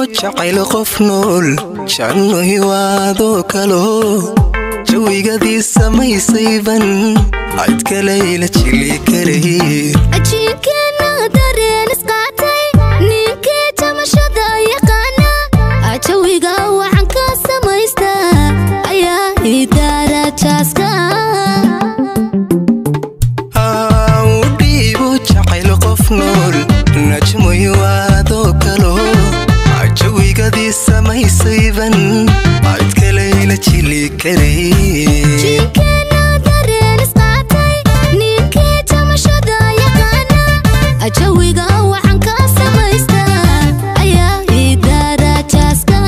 jacayl qof nool janno hiwaadoo kalo jawigadii samaysayban cid kalayla jili karay ajiinkeena dareen isqaatay ninkii jamashada yaqaana ajawiga waxaan ka samaysta ayaa idaara jaaska u dhiibu jacayl qof nool najmo hiwaadoo kalo jawigadii samaysayban cid kalayla jili karay jiinkeena dareen isqaatay ninkii jamashada yaqaana ajawiga waxaan ka samaysta ayaa idaara jaaska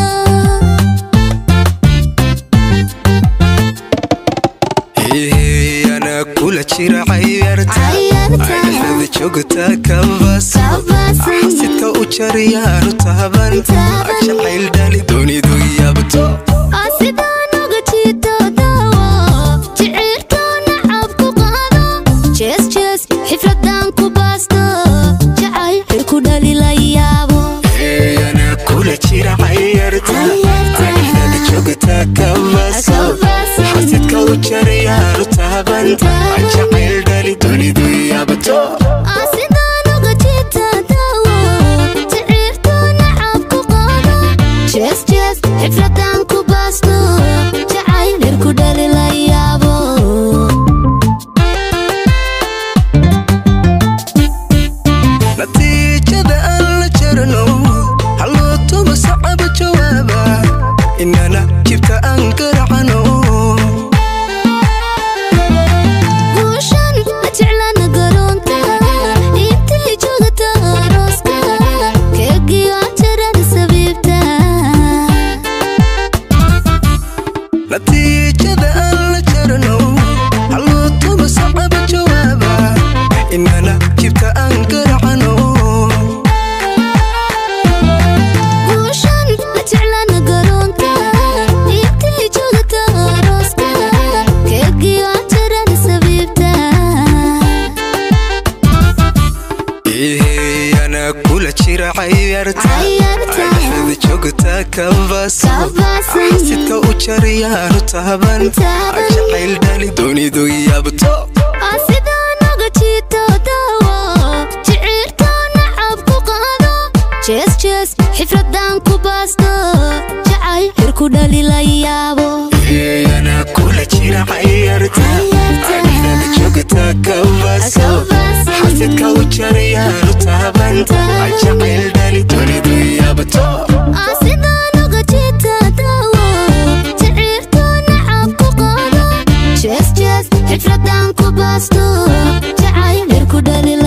ana kula jira cayarta Cayarta. adhexda joogta kabas Kabasan. xasidka u jariyaanu taaban Taaban. jacayl dhali dunidu yaabto sidaan uga jiito daawo jiciirtoona cab ku qaado jees jees xifradan ku baasto jacayl xir ku dhali la yaabo ana kula jira cayarta Cayarta. adhexda joogta kabas Kabas. xasidka u jariyaanu taaban Taaban. jacayl dhali dunidu yaabto sidaan uga jiito daawo jiciirtoona cab ku qaado jees jees xifradan ku baasto jacayl xir ku dhali la yaabo natiijada aan la jarno halloo tuma sacaba jawaaba inana jibta aan garacano guushan la jeclana garoonka intay joogta arooska keegiyo ajarada sabiibta natiijada aan la jarno halloo tuma sacaba jawaaba inana jibta aan garacano guushan la jeclana garoonka intay joogta arooska keegiyo ajarada sabiibta ana kula jira cayarta Cayarta. adhexda joogta kabas Kabasan. xasidka u jariyaanu taaban Taaban. jacayl dhali dunidu yaabto sidaan uga jiito daawo jiciirtoona cab ku qaado jees jees xifradan ku baasto jacayl xir ku dhali la yaabo ana kula jira cayarta Cayarta. adhexda joogta kabas Kabasan. xasidka u jariyaanu taaban Taaban. jacayl dhali dunidu yaabto sidaan uga jiito daawo jiciirtoona cab ku qaado jees jees xifradan ku baasto jacayl xir ku dhali